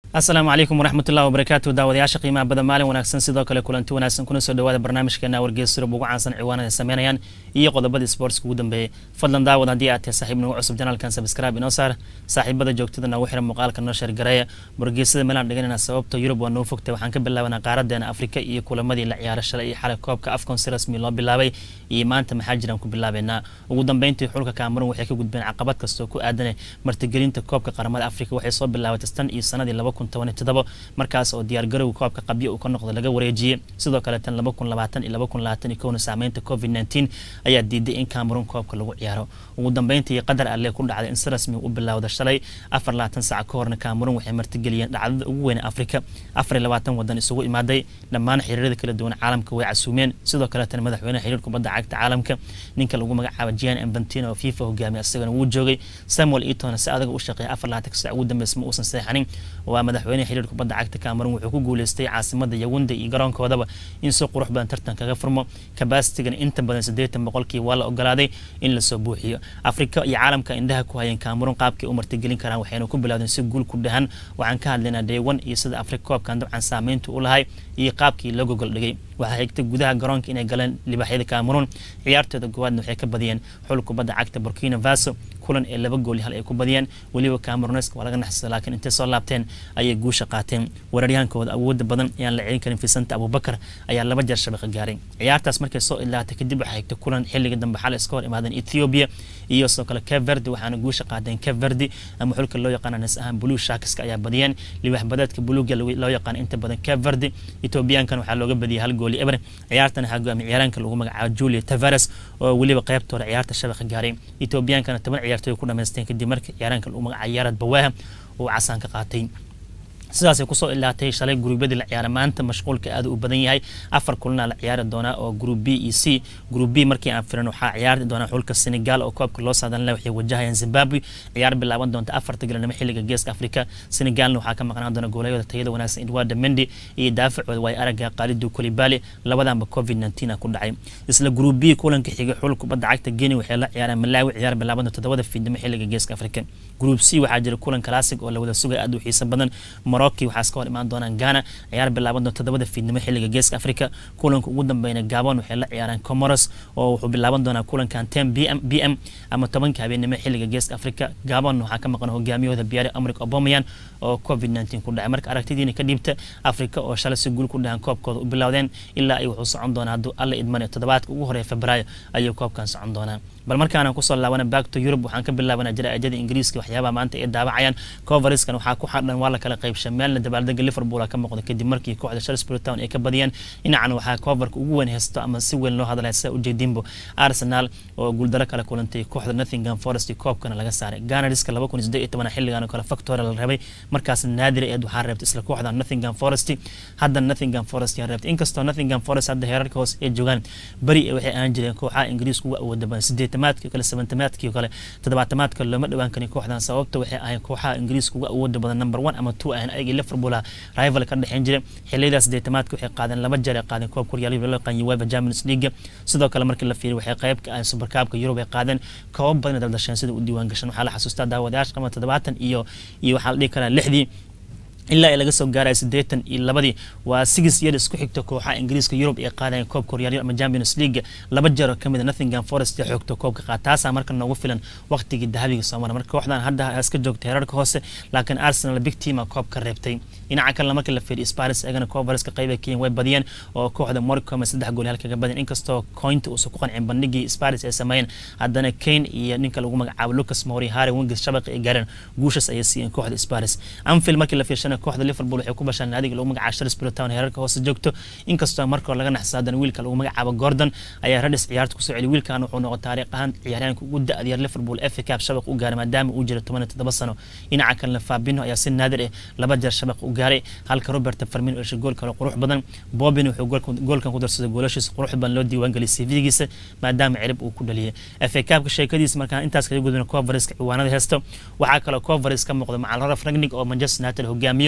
asalaamu calaykum waraxmatullahi wabarakaatu daawadayaasha qiimaha badan maalin wanaagsan sidoo kale kulanti wanaagsan kuna soo dhawaada barnaamijkeena wargeys surub ugu caansan ciwaanada ay sameynayaan iyo qodobadii sportska ugu dambeeyey fadlan daawad haddii aad tahay saaxiib nagu cusub janaalkan subscribe inoo saar saaxiibada joogtada nagu xiran muuqaalka noo sheergareeya wargeysada meelaan dhiganayna sababta yurub waa noo fogtay waxaan ka bilaabanaa qaaradeena afrika iyo kulamadii la ciyaara shalay iyo xalay koobka afcon si rasmi loo bilaabay iyo maanta maxaa jiraan ku bilaabeynaa ugu dambeyntii xulka cameroon waxay ka gudbeen caqabad kastoo ku aadanay martigelinta koobka qaramada afrika waxay soo bilaabatay tan iyo sanadii laba kun toban iyo todoba markaas oo diyaargarowga koobka qabyo uu ka noqdo laga wareejiyey sidoo kale tan laba kun labaatan iyo laba kun labaatan iyo kowna saameynta covid nineteen ayaa diiday in cameroon koobka lagu ciyaaro ugu dambeyntii qadar alle ku dhacday in si rasmi u bilowda shalay afar labaatan saac ka horna cameroon waxay martigeliyeen dhacdada ugu weyn afrika afar iyo labaatan wadan isugu imaaday dhammaan xiriirada kala duwan caalamka way casuumeen sidoo kale tan madaxweynaha xiriir kubadda cagta caalamka ninka lagu magacaabo gian infantino oo fifa hogaamiya isagana wuu joogay samuel etona si adaga u shaqeeya afar labaatan saac ugu dambeysa ma uusan seexanin waa madaxweynaha xiriir kubadda cagta cameroon wuxuu ku guuleystay caasimada yawunde iyo garoonkoodaba in si qurux badan tartan kaga furmo kabasitigan inta badan siddeetan boqolkii waa la ogolaaday in lasoo buuxiyo afrika iyo caalamka indhaha ku hayeen cameroon qaabkay u martigelin karaan waxayna ku bilowdeen si guul ku dhahan waxaan ka hadlaynaa daywan iyo sida afrika koobkan dabcan saameynta u lahay iyo qaabkii loo gogol dhigay waxaa xigtay gudaha garoonka inay galeen libaaxyada cameroon ciyaartooda goowaadna waxay ka badiyeen xul kubadda cagta burkina faso kulan ee laba gool hal ay ku badiyeen weliba cameroneska waa laga naxsada laakiin intay soo laabteen ayay guusha qaateen weeraryaankooda awooda badan ayaan la celin karin fisanta abubakar ayaa laba jeer shabaqa gaaray ciyaartaas markay soo ilaatay kadib waxaa xigtay kulan xilliga dambe xal iska hor imaadeen ethiopia iyo sidoo kale cape verde waxaana guusha qaateen cape verde ama xulka loo yaqaana nis ahaan blue sharkska ayaa badiyeen libax badeedka buluuga loo yaqaana inta badan cape verde ethiobiyaankan waxaa looga badiyay hal gooli eber ciyaartan waxaa go'aamay ciyaaraanka lagu magacaabo julia tavares oo weliba qaybtooda ciyaarta shabaqa gaaray ethiobiyankana toban ciyaartooy ku dhamaysteen kadib markii ciyaaraanka lagu magacaabo yaarad bawaaha uu casaan ka qaatay sidaasay kusoo ilaatay shalay guruubyadii la ciyaara maanta mashquulka aad u badan yahay afar kulana la ciyaari doonaa oo group b e c group b markii aan firan waxaa ciyaari doonaa xulka senegal oo koobka loo saadan leh waxay wajahayaan zimbabwe ciyaar bilaaban doonta afarta galanimo xilliga geeska afrika senegalna waxaa ka maqnaan doona goolayooda tayada wanaagsan edwarda mendi iyo daafacooda waay araga qaalidu kolibali labadanba covid nineteen ku dhacay isla group b kulanka xigay xul kubadda cagta geni waxay la ciyaaraan malawi ciyaar bilaaban doonta todobada fiidnimo xilliga geeska afrika group c waxaa jira kulan classic oo la wada sugay aad u xiiso badan morocco waxaa iska hor imaan doonaan ghana ciyaar bilaaban doonta todobada fiidnimo xilliga geeska afrika kulanka ugu dambeyna gabon waxay la ciyaaraan comoros oo wuxuu bilaaban doonaa kulankan ten b m b m ama tobanka habeenimo xilliga geeska afrika gabon waxaa ka maqan hogaamiyahooda biyaari amrik obomayan oo covid nineteen ku dhacay marka aragtidiina ka dhiibta afrika oo shalay si guul ku dhahan koobkooda u bilowdeen ilaa ay wuxuu socon doonaa hadduu alla idmane toddobaadka ugu horeeya febraayo ayuu koobkan socon doonaa bal markaana kusoo laabana back to europe waxaan ka bilaabanaa jaraa'ijada ingiriiska waxyaabaha maanta ay daawacayaan coveriskan waxaa ku xadhan waa la kala qaybshay meelna dabaaldega liverpool ka muuqda kadib markii kooxda shalsbury town ay ka badiyeen dhinacan waxaa coverka ugu weyn haysto ama si weyn loo hadlaya sida ujeedinbo arsenal oo guuldaro kale kulantay kooxda nottingham forest koobkana laga saaray ganariska laba kun sideed iyo toban xilligan oo kale factoria la rabay markaas naadir eed waxaa reebtay isla kooxda nottingham forest hadda nottingham forest yaa reebtay inkastoo nottingham forest hadda heerarka hoose ay joogaan beri waxay ahaan jireen kooxaha ingiriiska uga awooda badan sideetamaadkii kale sabantamaadkii kale toddobaatamaadka looma dhawaan karin kooxdan sababta waxay ahayn kooxaha ingiriiska uga awooda badan number one ama two ahan ayagii liverpool rival ka dhexeyn jiray xiliyadaas sideetamaadka waxay qaadeen laba jeer ay qaadeen koob koryaalihii loo yaqaan uefa champions league sidoo kale markii la fiiriy waxay qayb ka ahayn supercupka yurub ay qaadeen koobab badan daldasheen sida u diiwaan gashan waxaa la xasuustaa daawadayaasha qama toddobaatan iyo iyo waxaa la dhihi karaa lixdii ilaa ay laga soo gaaraya siddeetan iyo labadii waa six year isku xigta kooxaha ingiriiska yurub ay qaadayeen koobka horyaalyo ama champions league laba jeer oo ka mid a nottingham forest ee xoogta koobka qaad taasaa marka noogu filan waqtigii dahabiga soo mara marka kooxdan hadda iska joogta heerarka hoose laakiin arsenal big team a koobka reebtay dhinaca kalena markii la fiiriyo sparis eegana coverska qayb ay keenyen way badiyeen oo kooxda morcom saddex gool halkaga badiyeen inkastoo cointa uusan ku qancin bandhigii sparis ay sameeyeen haddana kane iyo ninka lagu magacaabo lucas mori harry wingis shabaqi ay gaareen guushas ayay siiyeen kooxda sparis anfield markii la fiirshana kooxda liverpool waxay ku bashaan naadiga lagu magacaabo shalsbury town heerarka hoose joogto inkastoo marka hore laga naxsa haddana wiilka lagu magacaabo gordon ayaa radis ciyaarta kusoo celiy wiilkan wuxuu noqo taariikh ahaan ciyaaryaanka ugu da-dyar liverpool fa cup shabaq u gaaray maadaama uu jira toban iyo toddoba sano dhinaca kalena fabino ayaa si naadir ah laba jeer shabaq u gaaray halka robert farmin oo heshay gool kale qurux badan bobin wuxuu goolkan ku darsaday goolashiisa qurux badan loo diiwaangeliyay cv-giisa maadaama cirib uu ku dhaliyay fa cupka sheekadiisa markaan intaas kaga gudbina covariska ciwaanada heesto waxaa kaloo covaris ka muuqda macal raraf ragnig oo manchester united hogaamiyo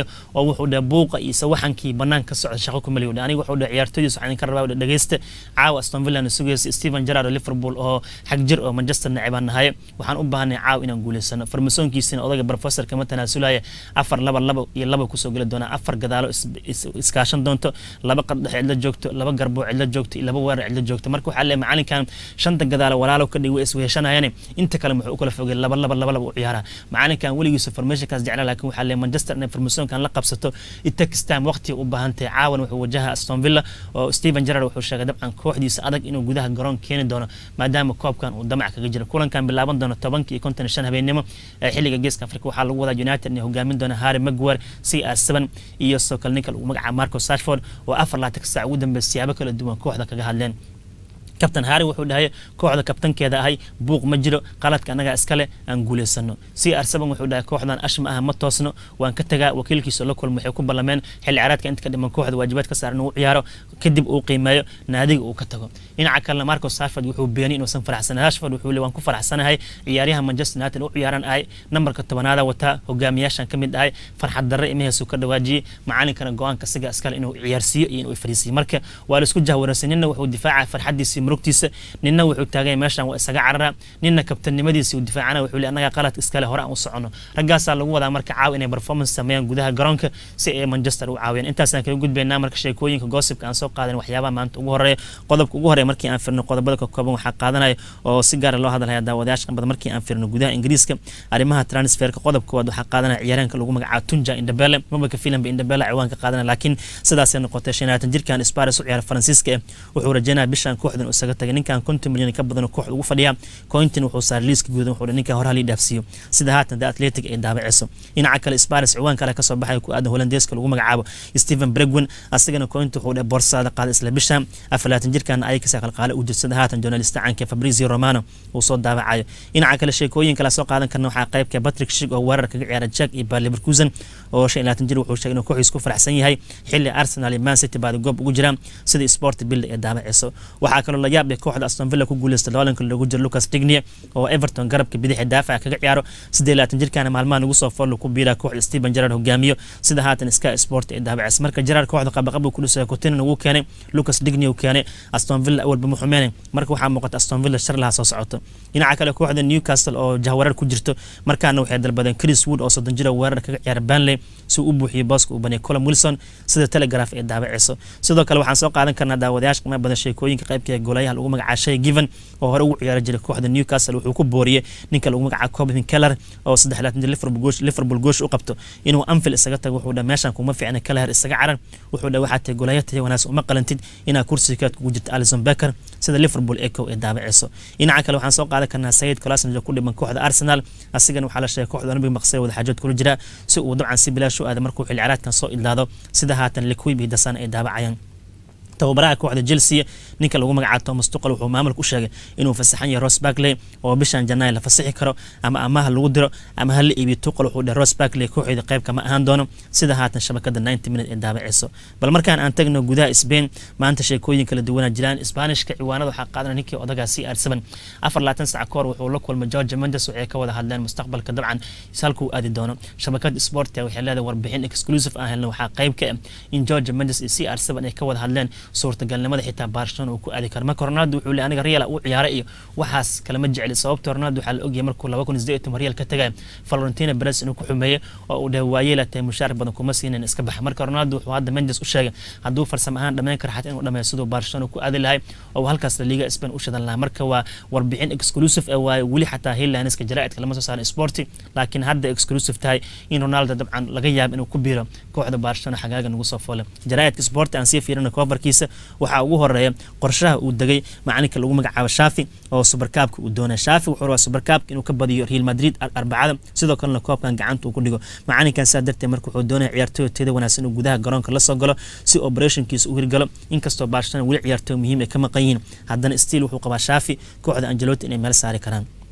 hogaamiyo oo wuxuu dhahay buuqa iyo sawaxankii banaanka ka socda shaqo kumali u aniga wuxuu dhahay ciyaartooydiis waxaan idinka rabaa dhegeysta caawa aston villa sugaysa stephen gerrard oo liverpool oo xag jir oo manchester nacibaan nahay waxaan u baahanay caawa inaan guuleysano farmasoonkiisina odayga professor kama tanaasulaya afar laba laba iyo laba kusoo geli doona afar gadaalo iskaashan doonto laba qardhex cidla joogto laba garboo cidla joogto iyo laba weerar cidla joogto marka waxaa leeyahay macalinkan shanta gadaalo walaalo ka dhig way isweheshanayaan inta kale muxuu u kala fogay laba laba laba laba u ciyaara macalinkan weligiisa formationkaas jecla laakiin waxaa leeyahay manchester inay formationkan la qabsato it takes time waqti u baahan tahay caawan wuxuu wajaha aston villa oo stephen gerrard wuxuu sheegay dabcan kooxdiisa adag inuu gudaha garoon keeni doono maadaama koobkan uu damac kaga jiro kulankan bilaaban doono tobankii iyo konton iyo shan habeenimo ee xilliga geeska afrika waxaa lagu wadaa united inay hogaamin doona harry maguire c r seven iyo sidoo kale ninka lagu magacaabo marco sashford oo afar laatan saac ugu dambeeya siyaabo kala duwan kooxda kaga hadleen kabtan harry wuxuu dhahay kooxda kabtankeeda ahay buuq ma jiro qaladka annagaa iskale aan guuleysano c r seven wuxuu dhahay kooxdan ash ma aha ma toosno waan ka tagaa wakiilkiisa la kulma waxay ku ballameen xilli caraadka inta ka dhiman kooxda waajibaad ka saaran uu ciyaaro kadib uu qiimeeyo naadiga uu ka tago dhinaca kalena marco sashford wuxuu beeniyay inuusan faraxsanayn rashford wuxuu leey waan ku faraxsanahay ciyaaryaha manchester united u ciyaaran ahay nambarka tobanaada wataa hogaamiyaashan ka mid ahay farxad darre imaheesu ka dhawaajiyey macalinkana go-aanka siga iskale inuu ciyaarsiiyo iyo inuu fariisiyo marka waa la isku jahwaransan nina wuxuu difaaca farxadiisii murugtiisa nina wuxuu taagay meeshan waa isaga carara nina kabtanimadiisii uu difaacana wuxuu leey annaga qalad iskale hore aan u socono raggaasaa lagu wadaa marka caawa inay performance sameeyaan gudaha garoonka si ay manchester u caawiyaan intaasaan kaga gudbaynaa marka sheekooyinka gossipka aan soo qaadan waxyaabaha maanta ugu horeeya qodobka ugu horeeya markii aan firno qodobada ka kooban waxaa qaadanaya oo si gaara loo hadalhaya daawadayaasha badan markii aan firno gudaha ingiriiska arrimaha transferka qodob koowaad waxaa qaadanaya ciyaaraanka lagu magacaabo tunja indabele mabaka filanba indabele ciwaanka qaadanaya laakiin sidaasay noqotay shan labaatan jirkan sparis u ciyaara faransiiska wuxuu rajeynaya bishan kooxdan uu isaga tagay ninkan konton milyan ka badan kooxda ugu fadhiya cointin wuxuu saaray liiska guudan wuxuu ninkan hore halii dhaafsiiyo sida haatan the athletic ay daabaceyso dhinaca kale sparis ciwaan kale kasoo baxay ku aadan holandeeska lagu magacaabo stephen bregwin asagana cointin wuxuu dhe borsaada qaaday isla bishan afar labaatan jirkan ay kasoo qalqaale u jirsada haatan journalista caanka fabrizio romano uu soo daabacayo dhinaca kale sheekooyin kale soo qaadan karna waxaa qaybka patrick shig oo weerar kaga ciyaara jack iyo baar leverkusen oo shan iyo labaatan jir wuxuu sheegay inuu kooxiis ku faraxsan yahay xilli arsenal iyo man city baada goob ugu jiraan sida sport bill ee daabaceyso waxaa kaloo la yaab leh kooxda aston villa ku guuleystay loolanka loogu jiro lucas dignia oo everton garabka bidixi daafaca kaga ciyaaro siddeed labaatan jirkaana maalmahan ugu soo foollo ku biiraa kooxda stephen gerard hogaamiyo sida haatan sky sport ee daabaceysa marka gerard kooxda qabaqab uu ku dhisay cotinan uu keenay lucas dignia uu keenay aston villa awalba ma xumeenay marka waxaa muuqata aston villa shar laha soo socoto dhinaca kale kooxda newcastle oo jahwareer ku jirto markaana waxay dalbadeen chris wood oo soddon jira weerar kaga ciyaara banley si uu u buuxiyo booska uu baniyay colin wilson sida telegraph ee daabaceyso sidoo kale waxaan soo qaadan karnaa daawadayaasha qiimaha badan sheekooyinka qaybka golayaha lagu magacaabo shay given oo hore ugu ciyaari jiray kooxda newcastle wuxuu ku booriyey ninka lagu magacaabo cobin keller oo saddex laatan jir liverpool goosh u qabto inuu anfield isaga tago wuxuu dha meeshan kuma fiicna keller isaga carar wuxuu dha waxaa tahay golaya tahay wanaagsan uma qalantid inaa kursigeed kugu jirta alison becker sida liverpool eco ee daabaceyso dhinaca kale waxaan soo qaadan karnaa sayid colasnage oo ku dhiman kooxda arsenal asigana waxaa la sheegay kooxda olympic maqsay wada xaajood kula jira si uu dabcan si bilaash u aada markuu xilli caraadkan soo idlaado sida haatan liquib iyo dasan ay daabacayaan tababaraha kooxda chelsea ninka lagu magacaabo thomas tuqal wuxuu maamulka u sheegay inuu fasaxan yahay ross barkley oo bishan janaay la fasaxi karo ama amaha lagu diro ama hala iibiyo tuqal wuxuu dhahay ross barkley kooxeeda qayb kama ahaan doono sida haatan shabakada 90 minute ee daabaceyso bal markaan aan tagno gudaha spain maanta sheekooyin kala duwana jiraan isbaanishka ciwaanada waxaa qaadanaya ninkii odagaa c r seven afar labaatan sac kahor wuxuu la kulmay george mendes waxay ka wada hadleen mustaqbalka dabcan halkuu aadi doono shabakada sportia waxay leedahay warbixin exclusive aan helna waxaa qayb ka ah in george mendes iyo c r seven ay ka wada hadleen suurtagalnimada xitaa barcelona uu ku aadi karo marka ronaldo wuxuu le aniga real uu ciyaaray iyo waxaas kalama jecli sababta ronaldo waxaa la ogyahay markuu laba kun iyo sideed real ka tagay valentina perez inuu ku xumeeyey oo uu dhahay waayeela tahay mushaar badan kuma siinin iska baxa marka ronaldo wuxuu hadda mendes u sheegay hadduu farsamo ahaan dhammayn karo xataa inuu dhameeyo siduu barcelona ku aadi lahay oo halkaas la liga spain u shidan lahaa marka waa warbixin exclusive ah waaye weli xataa headlineska jaraa'idka lama soo saarin sporti laakiin hadda exclusive tahay in ronaldo dabcan laga yaabo inuu ku biiro kooxda barcelona xagaaga nagu soo foolay jaraa'idka sporti aan sii fiirina coverkiisa waxaa ugu horeeya qorshaha uu degay macalinka lagu magacaabo shafi oo subarkaabka uu doonay shafi wuxuu rabaa subarkaabka inuu ka badiyo real madrid arbacada sidoo kalena koobkan gacanta uu ku dhigo macalinkan saa darteed marka wuxuu doonaya ciyaartooy teeda wanaagsan inuu gudaha garoonka la soo galo si operationkiisa u hirgalo inkastoo barcelona weli ciyaartooy muhiim ay ka maqan yihiin haddana stiil wuxuu qabaa shafi kooxda angelotti inay meel saari karaan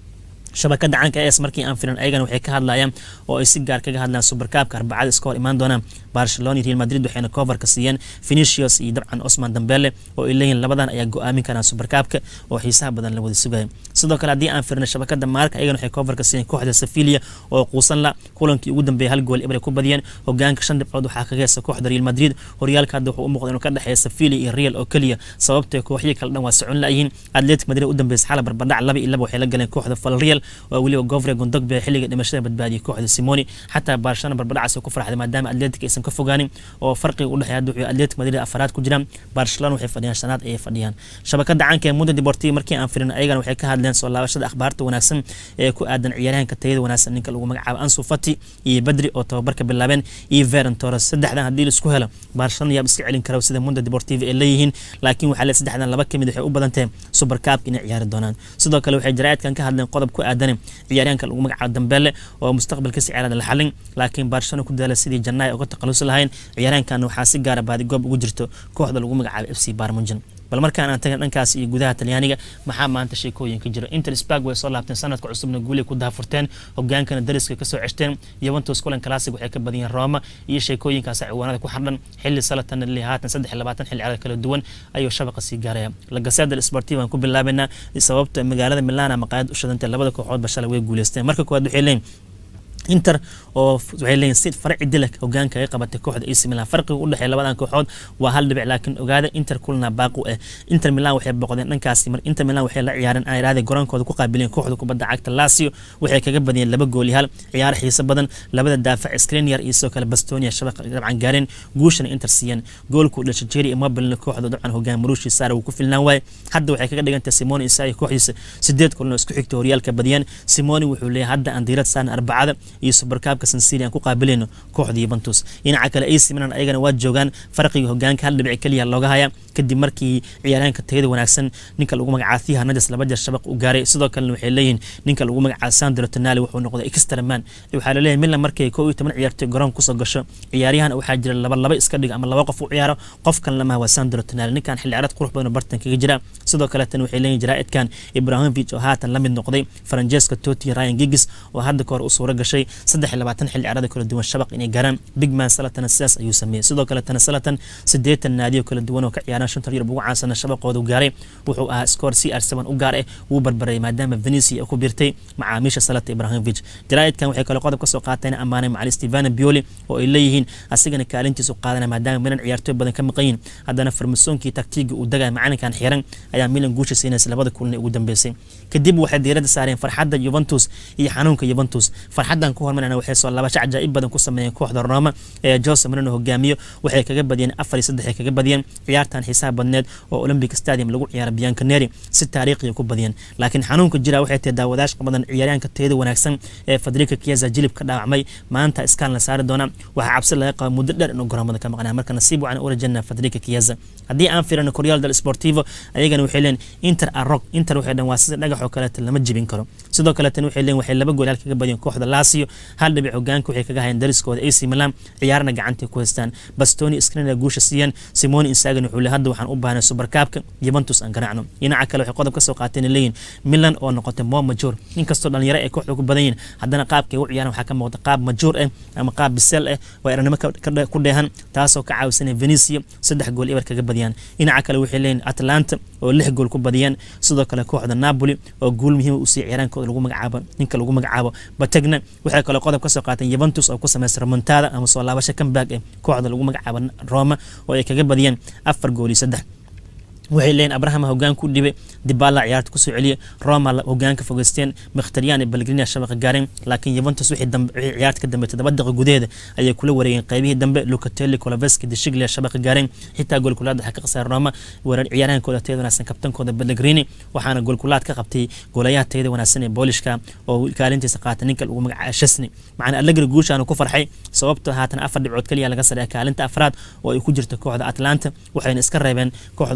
shabakada caanka es markii aan filan ayagana waxay ka hadlayaan oo ay si gaar kaga hadlaan supercabka arbacada iska hor imaan doonaan barcelona iyo real madrid waxayna coverka siiyeen finicius iyo dabcan osman dambele oo ay leeyihin labadan ayaa go-aamin karaan supercabka oo xiisaha badan la wada sugaya sidoo kale haddii aan firna shabakada maarka ayagana waxay coverka siiyeen kooxda sevilia oo quusan la kulankii ugu dambeeyay hal gool ibray ku badiyeen hogaanka shan dhibcood waxaa kaga heesa kooxda real madrid horyaalka hadda wuxuu u muuqda inuu ka dhexeeya sevilia iyo real oo keliya sababtoo kooxyii kale dhan waa socon la-yihiin atletic madrid u dambeysa xala barbadhac laba iyo laba waxay la galeen kooxda falreal oo weliba gofre gondogbe xilliga dhimashada badbaadiyay kooxda simoni xataa barcelona barbadhacaas ku farxday maadaama atletic aysan ka fogaanin oo farqiga u dhexeeya hadda wuxuu atletic madrid afaraad ku jiraan barcelona waxay fadhiyaan shanaad ayay fadhiyaan shabakada caanka ee mundo deportivo markii aan firin ayagana waxay ka hadleen soo laabashada akhbaarta wanaagsan ee ku aadan ciyaaryahanka tayada wanaagsan ninka lagu magacaabo ansu fati iyo badri oo tababarka bilaabeen iyo veron torres saddexdan haddii laisku helo barcelona yaab iska celin kara sida mundo deportivo ay leeyihiin laakiin waxaa le saddexdan laba kamid waxay u badan tahay supercabka inay ciyaari doonaan sidoo kale waxay jaraa'idkan ka hadleen qodob ku aadan ciyaaryahanka lagu magacaabo dambele oo mustaqbalka si ciyaarada la xalin laakiin barcelona ku daala sidii jannaay uga taqalusi lahayn ciyaaryahankan waxaa si gaara baadigoob ugu jirto kooxda lagu magacaabo f c barmunjan bal markaan aan tagan dhankaas iyo gudaha talyaaniga maxaa maanta sheekooyin ka jira inter spag way soo laabteen sanadka cusubna guulay ku daafurteen hogaankana dariska kasoo ceshteen yuventus kulan classic waxay ka badiyeen roma iyo sheekooyinkaas ciwaanada ku xardhan xilli salatan li haatan saddex iyo labaatan xilli ciyaareed kala duwan ayuu shabaqa sii gaaraya la gaseda sportiva aan ku bilaabaynaa sababta magaalada milana maqaayad u shadantay labada kooxoodba shalay way guuleysteen marka koowaad waxay leeyihin inter oo waxay leeyihin si farci dilak hogaanka ay qabatay kooxda AC Milan farqiga u dhexeeya labadan kooxood waa hal dhibic laakiin ogaada Inter kulna baaqu ah Inter Milan waxay boqdeen dhankaasi mar Inter Milan waxay la ciyaareen ay raadeen garoonkooda ku qaabileen kooxda kubadda cagta Lazio waxay kaga badiyeen laba gool iyo hal ciyaar xiiso badan labada daafac Skriniar iyo sidoo kale Bastonia shabaqa dabcan gaareen guushana Inter siiyeen goolku dhashay Jerry Immobile kooxda dabcan hogaan Marushi Sarr uu ku filnaan waay hadda waxay kaga dhigantay Simone Inzaghi kooxdiisa sideed kulan oo isku xigta horyaalka badiyeen Simone wuxuu leeyahay hadda aan diirad saan arbacada iyo supercabka sansiri aan ku qaabilayno kooxda Juventus dhinaca kale AC Milan ayagana waa joogaan farqiga hogaanka hal dhibic kaliya looga haya kadib markii ciyaaraanka tayada wanaagsan ninka lagu magacaabo Thiago Hernandez laba jeer shabaq u gaaray sidoo kale waxay leeyihiin ninka lagu magacaabo Sandro Tonali wuxuu noqday extra man waxaa la leeyahay Milan markay 11 ciyaartoy garoon ku soo gasho ciyaaryahan waxaa jira laba laba iska dhig ama laba qof u ciyaaro qof kan lama waa Sandro Tonali ninkan xilli ciyaareed qurux badan bartan kaga jira sidoo kale tan waxay leeyihiin jaraa'idkan Ibrahimovic oo haatan la mid noqday Francesco Totti Ryan Giggs oo hadda ka hor u suura gashay 23 xilli ciyaareed kala duwan shabaq inay gaaraan big man salatan sidaas ayuu sameeyey sidoo kale tan salatan sideetan naadiyo kala duwan oo ka ciyaaraan shanta yurub ugu caansana shabaqoodu gaaray wuxuu ahaa score cr7 u gaar ah wuu barbaray maadaama Venezia ku biirtay macaamiisha salata Ibrahimovic jaraa'idkan waxay kale qodob ka soo qaateen amaanay macallin Stefano Pioli oo ay leeyihiin asigana kaalintiisu qaadanaya maadaama Milan ciyaartoy badan ka maqan yihiin haddana farmasoonkii taktiga uu dagay macalinkan xiran ayaa Milan guusha siinaysa labada kulan ee ugu dambeysay kadib waxay diiradda saareen farxadda Juventus iyo xanuunka Juventus farxaddan ku hormarana waxay soo laabasho cajaa'ib badan ku sameeyeen kooxda Roma ee Jose Mourinho hogaamiyo waxay kaga badiyeen afar iyo saddex kaga badiyeen ciyaartan xisaab badneed oo Olympic Stadium lagu ciyaaray Bianconeri si taariikhi ku badiyeen laakiin xanuunka jira waxay tahay daawadayash badan ciyaaryahanka tayada wanaagsan ee Federico Chiesa jilib ka dhaawacmay maanta iskaan la saari doona waxa cabsi laga qabo muddo dheer inuu garoomada ka maqnaa marka nasiib waxaan u rajaynaa Federico Chiesa haddii aan fiirino Corriere dello Sportivo ayagana waxay leen Inter Arrock Inter waxay dhan waa sida dhagax oo kale lama jibin karo sidoo kale tan waxay leen waxay laba gool halka kaga badiyeen kooxda Lazio hal dhibic hogaanka waxay kaga hayeen dariskooda AC Milan ciyaarna gacanta ku haystaan Bastoni Skriniar guusha siiyeen Simone Inzaghi wuxuu leeyahay hadda waxaan u baahnay Supercupka Juventus aan garaacno dhinaca kale waxay qodob ka soo qaateen leeyihiin Milan oo noqotay mo major inkastoo dhalinyaro ay kooxda ku badan yihiin haddana qaabkay u ciyaaraan waxaa ka muuqda qaab major ah ama qaab bisel ah waa eranimo ku dheehan taasoo ka caawisanay Venezia saddex gool ibar kaga badiyaan dhinaca kale waxay leeyihiin Atalanta oo lix gool ku badiyeen sidoo kale kooxda Napoli oo guul muhiim u sii ciyaaraankooda lagu magacaabo ninka lagu magacaabo Bategna waxay kale qodob ka soo qaateen Juventus oo ku sameysay remontada ama soo laabasho comeback ee kooxda lagu magacaabo Roma oo ay kaga badiyeen afar gool iyo saddex waxay leeyihin abraham hogaan ku dhibay dibala ciyaarta kusoo celiya roma hogaanka fogeysteen mkhtariyan balgrina shabaqa gaareen laakiin juventus wixii ciyaarta ka dambe todoba daqiiqa gudaheeda ayay kula wareegeen qaybihii dambe lucatelli coloveski deshiglia shabaqa gaareen xitaa goolkulaad waxaa ka qasaaray roma ciyaaryahankooda tayada wanaagsan kabtankooda balgrini waxaana goolkulaad ka qabtay goolayaha tayada wanaagsan ee boolishka oo kaalintiisa qaatay ninka lagu magacaabo shesni macana allegri guushaanu ku farxay sababtoo haatan afar dhibcood kaliya laga sareeya kaalinta afraad oo ay ku jirta kooxda atlanta waxayna iska reebeen kooxda kubadda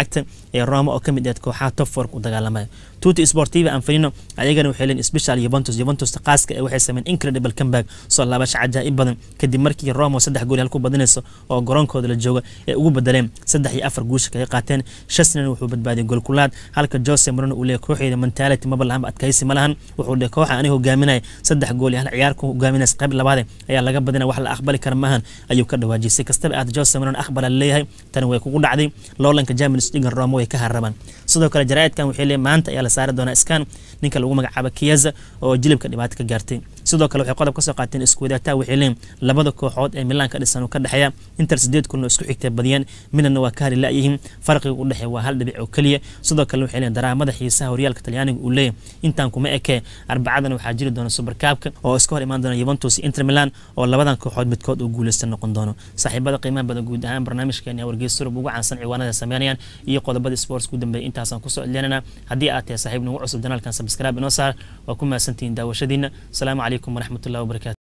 cagta ee roma oo ka mid ahed kooxaha top fork u dagaalamaya tuti sportiva anfarino ayagana waxay leen special yuventus yuventus qaaska ee waxay sameyn incredible comeback soo laabasho cajaa'ib badan kadib markii roma saddex gool halku badinayso oo garoonkooda la jooga ee ugu bedeleen saddex iyo afar guusha kaga qaateen shasnan wuxuu badbaadiyay goolkulaad halka jose marino uu leeyahy kooxeeda mentality maba lahanba adkaysi ma lahan wuxuu leeyahy kooxa aniga hogaaminaya saddex gool iyo hal ciyaar ku hogaaminaysa qayb labaade ayaa laga badinaya wax la aqbali kara maahan ayuu ka dhawaajisay kastaba aad jose marino aqbala leeyahay tani way kugu dhacday loolanka champions league roma way ka harabaan sidoo kale jaraa'idkan waxay leeyahay maanta ayaa la saari doonaa skan ninka lagu magacaabo kiyaza oo jilibka dhibaato ka gaartay sidoo kale waxay qodob ka soo qaateen isku wadaagtaa waxay leeyihin labada kooxood ee milaan ka dhisan oo ka dhexeeya inter sideed kulna isku xigtay badiyeen midna waa ka hali la'yihiin farqiga u dhexeeya waa hal dhibic oo keliya sidoo kale waxay leeyihin daraamada xiisaha horyaalka talyaaniga uu leeyahay intaan kuma ekee arbacadan waxaa jiri doona superkaabka oo iska hor imaan doona yuventus iyo inter milan oo labadan kooxood midkood uu guuleysta noqon doono saaxiibada qiimaha badan guud ahaan barnaamijkeena wargeys surub ugu caansan ciwaanada sameynayaan iyo qodobada sports ku dambeeya intaasaan kusoo celinana haddii aad tahay saaxiib nagu cusub janaalkan subscribe inoo saar waa ku mahadsantihiin daawashadiina asalaamu calaykum waraxmatullahi wabarakatu